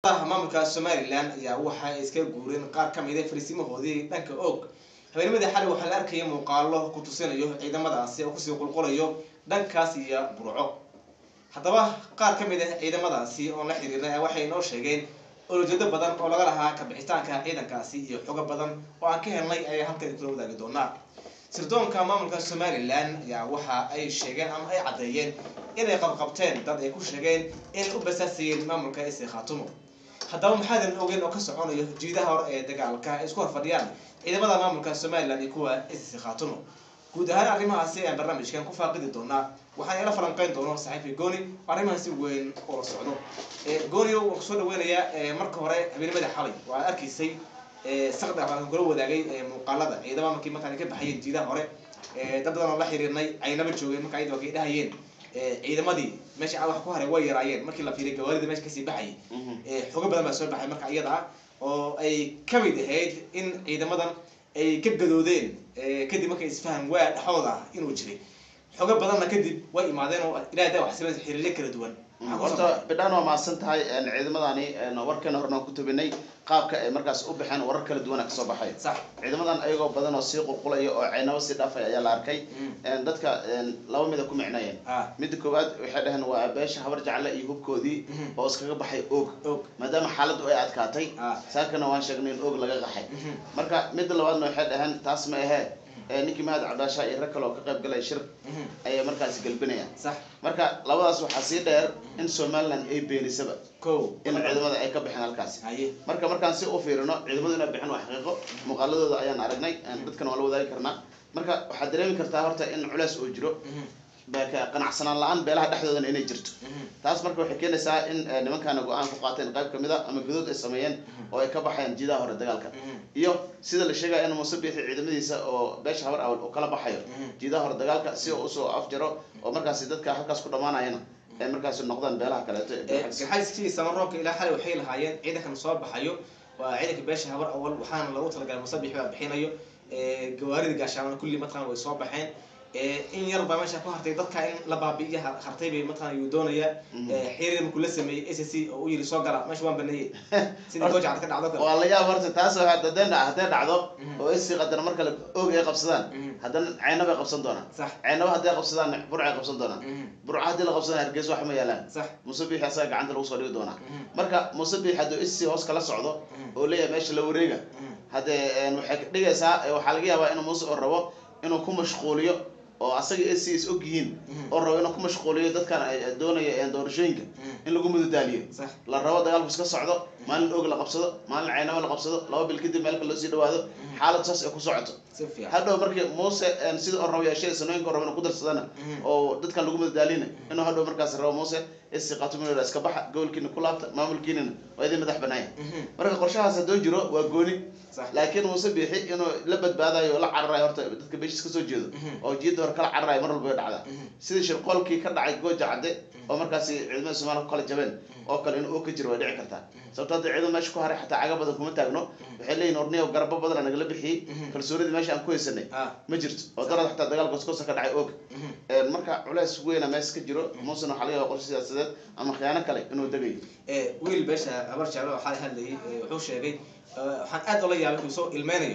ciidamada maamulka somalilan ayaa waxa ay iska guureen qaar ka mida fariisimahoodii dhanka og habeennimadii xalay waxaa la arkaya muuqaalo ku tusinayo ciidamadaasi oo kusii qulqulayo dhankaas iyo burco haddaba qaar ka mid ah ciidamadaasi oon la xiriirnay waxay inoo sheegeen olojeedo badan oo laga lahaa kabixitaanka ciidankaasi iyo xogo badan oo aan ka helnay ayaa halkan kula wadaagi doonaa sirdoonka maamulka somalilan ayaa waxa ay sheegeen ama ay caddeeyeen inay qabqabteen dad ay ku sheegeen inay u basaasayeen maamulka isi khaatumo haddaba maxaadan ogeyn oo ka soconayo jiidaha hore ee dagaalka ay isku horfadhiyaan ciidamada maamulka somalilan iyo kuwa isi khaatumo guud ahaan arrimahaasi ayaan barnaamijkan ku faaqidi doonaa waxaan ila falanqeyn doono saxiifi gooni oo arrimahan si weyn ula socdo gooni waan kusoo dhaweynayaa marka hore habeennimadii xalay waa arkaysay saqda waxaan kula wadaagay muuqaalada ciidamada markii markaan ka baxayeen jiidaha hore dad badan oo la xiriirnay aynaba joogeen marka ayada kay dhahayeen ciidamadii meesha wax ku haray way yaraayeen markii la fiiriy gawaarida meesha kasii baxayay xogo badan baa soo baxay marka iyada ah oo ay kamid ahayd in ciidamadan ay ka gadoodeen kadib markay isfahan waa dhexdooda ah inuu jiray xogo badanna kadib way imaadeen oo ilahay daa wax sameyn xiriiryo kala duwan horta bidhaan waa mahadsan tahay ciidamadani warkeena horena ku tabinay qaabka ay markaas u baxeen warar kala duwana kasoo baxay sax ciidamadan ayagoo badan oo sii qulqulaya oo ceynabo sii dhaafay ayaa la arkay dadka laba mida ku micnayeen ah midda koowaad waxay dhaheen waa beesha habar jacle iyo hubkoodii oo iskaga baxay og og maadaama xaaladdu ay adkaatay ah saakana waan sheegnay in og laga qaxay mhm, marka midda labaadna waxay dhaheen taas ma ahee ninkii mahad cabdaasha iyo rag kale oo ka qayb galay shir mhm, ayay markaasi galbinayaan sax marka labadaas waxaa sii dheer in somaliland ay beenisaba ko in ciidamada ay ka baxeen halkaasi haye marka markaan si u fiirino ciidamadu inay bixin waa xaqiiqo muuqaaladooda ayaan aragnay dadkana waa la wadaagi karnaa marka waxaad dareemi kartaa horta in culeys oo jiro mhm, baka qanacsanaan la-aan beelaha dhexdoodana inay jirto mhm, taas marka waxay keenaysaa in nimankaana go-aan ku qaateen qayb kamid a ama gudood ay sameeyeen oo ay ka baxayaan jiidaha hore dagaalka mhm, iyo sida la sheegaya in muuse biixi ciidamadiisa oo beesha habar awal uu kala baxayo mhm. jiidaha hore dagaalka si uu usoo afjaro oo markaasi dadka halkaas ku dhamaanayana ay markaasi noqdaan beelaha kaleeto ee beelaha gaxayskii samaroonka ilaa xalay waxay lahaayeen ciidankan soo baxayo waa ciidanka beesha habar awal waxaana lagu talagalay musabix baa bixinayo gawaarida gaashaamana kulli mataqana way soo baxeen in yar baa meesha ku hartay dadka in la baabi'iyo har- hartay bay mataqana yuu doonayaa xiriir markuu la sameeyey s c oo u yiri soo gala meesha waan baneeyey sidii goojacad ka dhacdo kale waa la yaab horta taas oo hadday dha- hadday dhacdo Mhm. oo isi qadar mar kale oog ay qabsadaan Mhm. haddana ceynabay qabsan doonaan sax ceynaba hadday qabsadaan burcay qabsan doonaan mhm, burca haddii la qabsadaan hargeysa wax ma yaalaan sax muuse biixi asaga gacanta lagu soo dhigi doonaa mhm, marka muuse biixi hadduu isi hoos kala socdo mhm, oo leeyahay meesha la wareega mhm, haddee waxay ka dhigaysaa eh, waxaa laga yaabaa inuu muuse oo rabo inuu ku mashquuliyo oo asaga isi is og yihiin mhm, oo rabo inuu ku mashquuliyo dadkan ay doonaya eh, doorashooyinka mhm, in lagu mudadaaliyo sax la rabo dagaalku iska socdo maalin og la qabsado maalin ceynamo la qabsado laba bil kadib meel kale loo sii dhawaado xaalad saas ay ku socoto si fiican hadhow markii muuse sida oo rabo yeeshada sanooyinka rabo inuu ku darsadana Mhm. oo dadkan lagu madadaalina inuu hadhow markaas rabo muuse isi qaatuminooda iska baxa gobolkiina ku laabta maamulkiinina waa idin madax banaaya mhm, marka qorshahaas haddoo jiro waa gooni sax laakiin muuse biixi inuu la badbaadayo oo la cararayo horta dadka beeshiis kasoo jeedo Mhm. oo jiidda hore kala cararayo mar walba way dhacdaa mhm, sidii shirqoolkii ka dhacay gooja cadde oo markaasi ciidamada soomaliya ku kala jabeen oo kale in uu ka jiro way dhici kartaa sababto hadda ciidamo meesha ku haray xataa caga badan kuma taagno waxay leeyihin orniyo garabo badana nagala bixiyey Mhm. kalsoonidii meesha aan ku haysanay ah ma jirto oo darad xataa dagaalka koskosa ka dhacay og mhm, marka culeys weyna meesha ka jiro muusena waxaa laga yaaba qorshe siyaasadeed ama khiyaano kale inuu degayo ee wiil beesha habar jeclo waxaa hadlayay ee, wuxuu sheegay ee, waxaan aad ola yaabay inuu soo ilmeynayo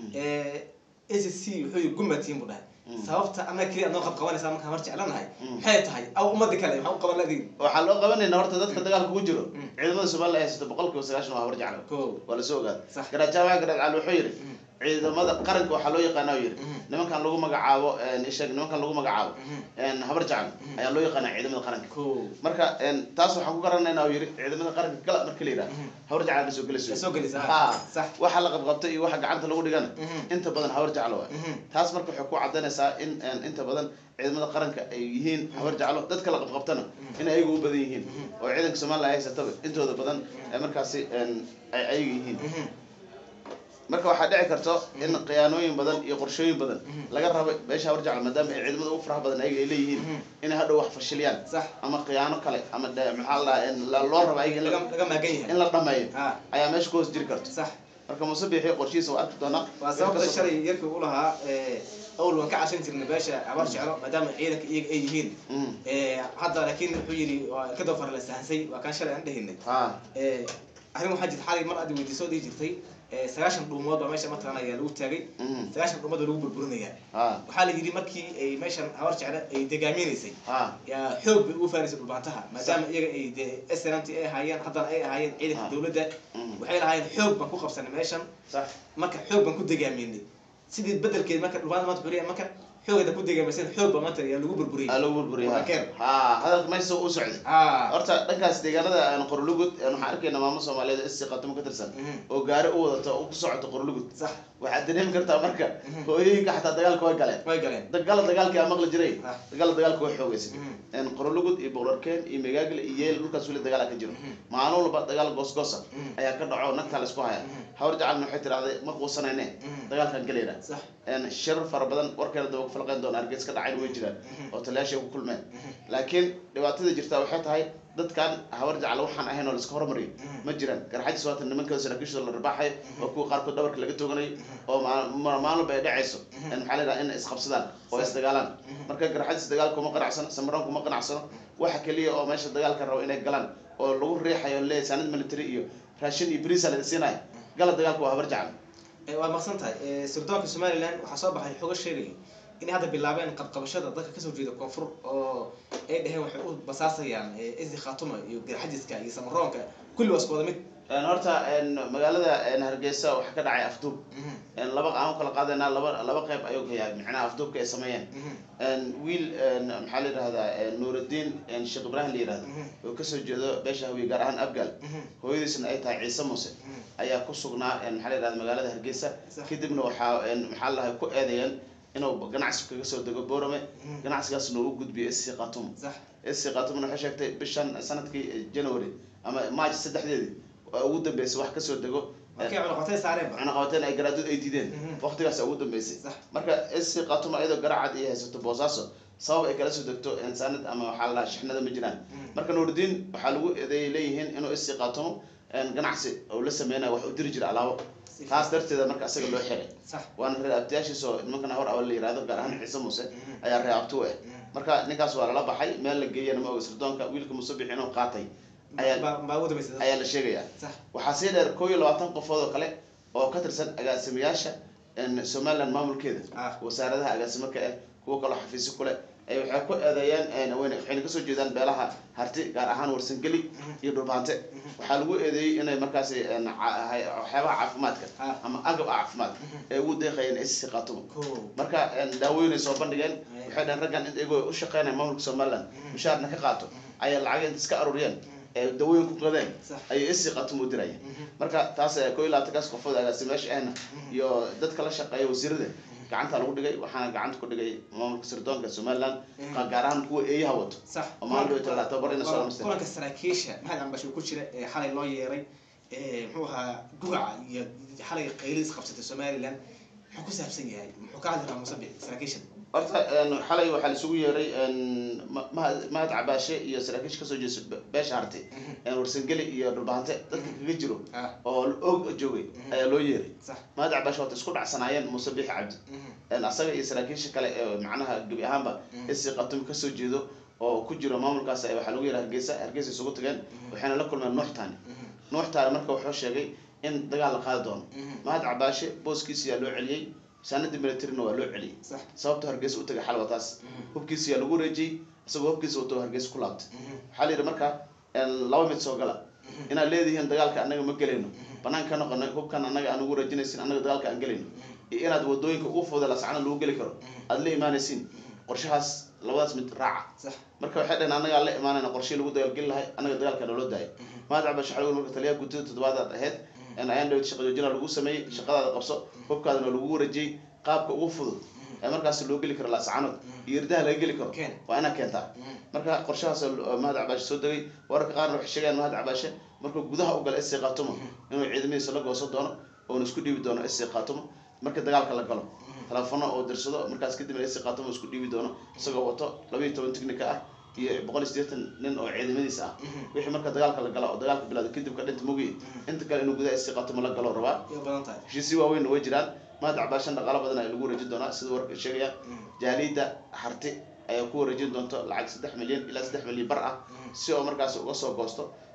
s c wuxuu yiri gumatiin buu dhahay Mm. sababta annaga keliya noo qab qabanaysaa markaan habar jeclanahay Mm. maxay tahay aw ummadii kale maxaa u qaban ladiin waxaa loo qabanayna horta dadka dagaalka ku jiro Mm. ciidamada somaliya ay haysato boqol kiiba sagaashan waa habar jeclo ko waa lasoo ogaada Sax. garajaamaha garaad cali wuxuu yidhi Mhm. ciidamada qaranka waxaa loo yaqaana u yidhi Mhm. nimankan lagu magacaabo isheeg nimankan lagu magacaabo Mhm. habar jeclo ayaa loo yaqaana ciidamada qaranka ko marka taas waxaan ku garanaynaa uu yidhi ciidamada qaranka gala marka la yidhaha Mhm. habar jecla soo gelayso Ay soo gelaysaa. Ha. Sax. waxa la qabqabtay iyo waxa gacanta lagu dhigana Mhm. inta badan habar jeclo waay Mhm. taas marka waxay ku cadaynaysaa in een, inta badan ciidamada qaranka ay yihiin habar jeclo dadka la qabqabtana in ayaga u badan yihiin oo ciidanka somaliya ay haysataba intooda badan ee markaasi een, ay ayaga yihiin Mhm. marka waxaa dhici karto in khiyaanooyin badan iyo qorshooyin badan laga rabo beesha habar jeclo maadaama ay ciidamada ugu faraha badan ayaga ay leeyihiin Mhm. inay hadhow wax fashiliyaan sax ama khiyaano kale ama de- maxaa la dhahaa in la- loo rabo ayaga in laga la- laga maagan in yahay la dhameeyo ah ayaa meesha ku hoos jiri karto sax marka muuse biixi qorshihiisa waa arki doonaa waa sababta shalay yarkii u lahaa ee, awal waan ka cashan jirnay beesha habar jeclo maadaama ciidanka iyaga ay yihiin Mm. Ee, hadda laakiin wuxuu yidhi waa ka dofar la sahansay waa kaan shalay aan dhehinay ha Ee, arrin waxaa jirta xalay mar aad weydiisoo dhihi jirtay eh, sagaashan dhuumood baa meesha mataqaana ayaa lagu taagay Mhm. sagaashan dhuumood baa lagu burburinayaa ha waxaa la yidhi markii ay meeshan habar jecla ay degaaminaysay ha yaa xoog bay ugu faanaysay dhulbaantaha maadaama iyaga ay dee snmt ay ahaayeen haddana ay ahaayeen ciidanka Ah. dowladda Mhm. waxay lahaayeen xoog baan ku qabsanay meeshan sax marka xoog baan ku degaaminay sidii bedelkeed marka dhulbaanta maanta wuxuu leeyahay marka xoogada ku degaamayseen xoog baa maanta yaa lagu burburiyay aa lagu burburiya ha Wadankeeda. ha hadalka meesha u socday ah horta dhankaas deegaanada aan qorlugud een waxaan arkaynaa maamo soomaaliyeed oo isii qatamo ka tirsan Mhm. oo gaari u wadato oo ku socoto qorlugud sax waxaad dareemi kartaa marka Mhm. hooyooyinka xataa dagaalka way galeen way galeen dagala dagaalkii aa maqli jiray Ah. dagala dagaalka way xoogeysay Mhm. een qorlugud iyo boqorkeen iyo megaagle iyo yeel dhulkaas weli dagaala ka jiro Mhm. maalin walba dagaal goosgoosa Mhm. ayaa ka dhaco nagtaa la isku haya Mhm. hawar jacalna waxay tidhahday ma quusanayne Mhm. dagaalkan gelayna sax een shirar fara badan warkeena daba falqeyn doona hargeys ka dhacayna way jiraan Mhm. oo taliyaashay ku kulmeen Mhm. laakiin dhibaatada jirta waxay tahay dadkan hawar jacal waxaan ahayn oo laiska hormariyo Mhm. ma jiraan garxajis waatan nimankooda saraakiishooda la rabaaxayo oo kuwa qaarkood dhabarka laga tooganayo oo ma- ma- maalin walba ay dhacayso Mhm. een maxaa la yidhaha in isqabsadaan oo Sax. isdagaalaan Mhm. marka garxajis dagaal kuma qanacsano samaran kuma qanacsano waxa keliya oo meesha dagaalka rabo inay galaan oo lagu riixayo leeyahay saanad military iyo raashin iyo bariisa la siinayo gala dagaalka waa habar jacal Eh, waa maqsan tahay Eh, sirdoonka somaliland waxaa soo baxay xogo sheegayo inay hadda bilaabeen qabqabashada dadka kasoo jeeda koonfur oo ay dhaheen waxay u basaasayaan eh, isi khatuma iyo garxajiska iyo samaroonka kulli waa isku wada mid Een, horta een, magaalada een, hargeysa waxaa ka dhacay afduub Mhm. een, laba aan u kala qaadayna laba laba qayb ayuu ka yahay micnaha afduubka ay sameeyeen Mhm. een, wiil een, maxaa la yidhahdaa een, nuurudiin een, sheekh ibraahim la yidhahda Mhm. oo kasoo jeedo beesha hawiye gaar ahaan abgaal Mhm. hooyadiisna ay tahay ciise muuse Mhm. ayaa ku sugnaa een, maxaa la yidhahda magaalada hargeysa Sax. kadibna waxaa een, maxaa la dhahay ku eedeeyeen inuu ganacsi kaga soo dego borame Mhm. ganacsigaasna uu gudbiyo sc khatum sax sc khatumna waxay sheegtay bishan sanadkii january ama march saddexdeedii oo ugu dambeysay wax kasoo dego markay cunuqatay saareenba cunaqabateen ay garaadud ay diideen Mhm. waqtigaas ugu dambeysay Sax. marka sc khatuma iyadoo garacad iyo haysato boosaaso sabab ay kala soo degto insaanad ama waxaa la dhahaa shixnada ma jiraan Mhm. marka nuurdiin waxaa lagu eedeeyay leeyihiin inuu sc khatumo ganacsi oo la sameynayo wax u diri jira alaabo Si taas darteeda marka isaga loo xiray sax waana reer abtiyaashiisa oo nimankana hor awal la yihahdo gaar ahaan ciise muuse Mhm. ayaa reer abti u ah Mhm. marka ninkaas waa lala baxay meel la geeyana ma oga sirdoonka wiilka musabix inuu qaatay ayaa baa baa ugu dambaysa ayaa la sheegayaa sax waxaa sii dheer koo iyo labaatan qofood oo kale oo ka tirsan agaasimayaasha een, somaliland maamulkeeda Ah. wasaaradaha agaasimo ka ah kuwo kaloo xafiisyo kule ay waxay ku eedeeyeen een, wayna- waxayna kasoo jeedaan beelaha harti gaar ahaan warsangeli iyo dhulbaante waxaa lagu eedeeyey inay markaasi een, ca- hay- waxyaabaha caafimaadka Ah. ama agab caafimaad ee ugu deeqayeen sc khatum ko marka een, daawooyin ay soo bandhigeen Ay. waxay dhaheen raggan in iyagoo u shaqeynaya maamulka somaliland mushaarna ka qaato ayaa lacag inta iska aruuriyeen ee dawooyin ku qadeen Sax. ayay sc khatum u dirayeen Mhm. marka taas eh, koo iyo labaatankaas qofood agaasimayaasha ahna iyo dadka la shaqeeya wasiirada gacanta lagu dhigay waxaana gacanta ku dhigay maamulka sirdoonka somaliland Mhm. gaar ahaan kuwa eeyaha wato sax oo maalin dhow tala tababar ina soo Waa dhameysteen kulanka saraakiisha maxamed ambasho ku jira ee xalay loo yeeray ee muxuu ahaa gugaca iyo xalay qaylis qabsatay somaliland muxuu ku saabsan yahay muxuu ka hadli rabaa musabix saraakiishan horta een, xalay waxaa laisugu yeeray een, ma- mahad mahad cabaashe iyo saraakiisha kasoo jeesa be- beesha harti een, warsangeli iyo dhulbahante dadka kaga jiro ah oo og joogay ayaa loo yeeray sax mahad cabaashe waata isku dhacsanaayeen muuse bixi cabdi Mhm. een, asaga iyo saraakiisha kale ee macnaha gebi ahaanba Mhm. isi qatum kasoo jeedo oo ku jiro maamulkaas ayaa waxaa lagu yeeray hargeysa hargeysa isugu tageen waxayna la kulmeen nuuxtaani Mhm. nuuxtaani marka wuxuu sheegay in dagaal la qaadi doono Mhm. mahad cabaashe booskiisa yaa loo celiyey saanadii militarina waa loo celiyey sax sababta hargeysa u tagay xalwa taas Mhm. hubkiisa yaa lagu wareejiyey isagoo hubkiisa wato hargeysa ku laabtay Mhm. waxaa la yidhi marka een, laba mid soo gala inaad leedihiin dagaalka annaga ma gelayno banaan ka noqonay hubkan annaga aan ugu wareejinaysin annaga dagaalka aan gelayno iyo inaad wadooyinka ugu fuuda lascana lagu geli karo aad la imaanaysiin qorshahaas labadaas mid raaca sax marka waxay dhaheen annagaa la imaanayna qorshii lagu dagaalgeli lahay annaga dagaalka naloo daayay mahad cabash waxaa lagu marka taliyaha guddida toddobaadaad ahayd in ayaan dhawed shaqa joojina lagu sameeyey shaqadaada qabso hubkaadana lagu wareejiyey qaabka ugu fudud ee markaas loo geli karo laascanood iyo irdaha laga geli karo Keen. waa inaad keentaa Mhm. marka qorshahaas oo mahad cabaashe soo degay wararka qaarna waxay sheegayaan mahad cabaashe markuu gudaha u gala sc khaatumo inuu ciidamadiisa la goosan doono oona isku dhiibi doono sc khaatumo marka dagaalka la galo telefono oo dirsado markaas kadibna sc khaatumo isku dhiibi doono isagoo wato laba iyo toban tignika ah iyo boqol iyo siddeetan nin oo ciidamadiisa ah wixii marka dagaalka la gala oo dagaalka bilaado kadib ka dhinta mogiye inta kale inuu gudaha sc khaatumo la galo rabaa iyo badan tahay heshiisyo waaweynna way jiraan mahad cabaashan dhaqaalo badan ayaa lagu wareejin doonaa sida warka sheegaya jaaliida harti ayaa ku wareejin doonto lacag saddex milyan ilaa saddex milyan bar ah si oo markaas uga soo goosto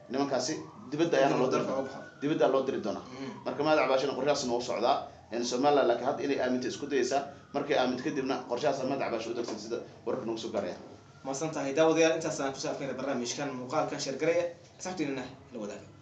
nimankaasi dibadda ayaana loo diri Dalka doonaa uga baxo. dibadda loo diri doonaa Mhm. marka mahad cabaashina qorshahaasna u socdaa in somaliland laakiin hadda inay aaminta isku dayaysaa markay aaminto kadibna qorshahaas mahad cabaash u degsan sida wararka nagu soo gaaraya maasan tahay daawadayaal intaas aan kusoo afkayna barnaamijkan muuqaalkan sheergaraya asxaabtiinana la wadaaga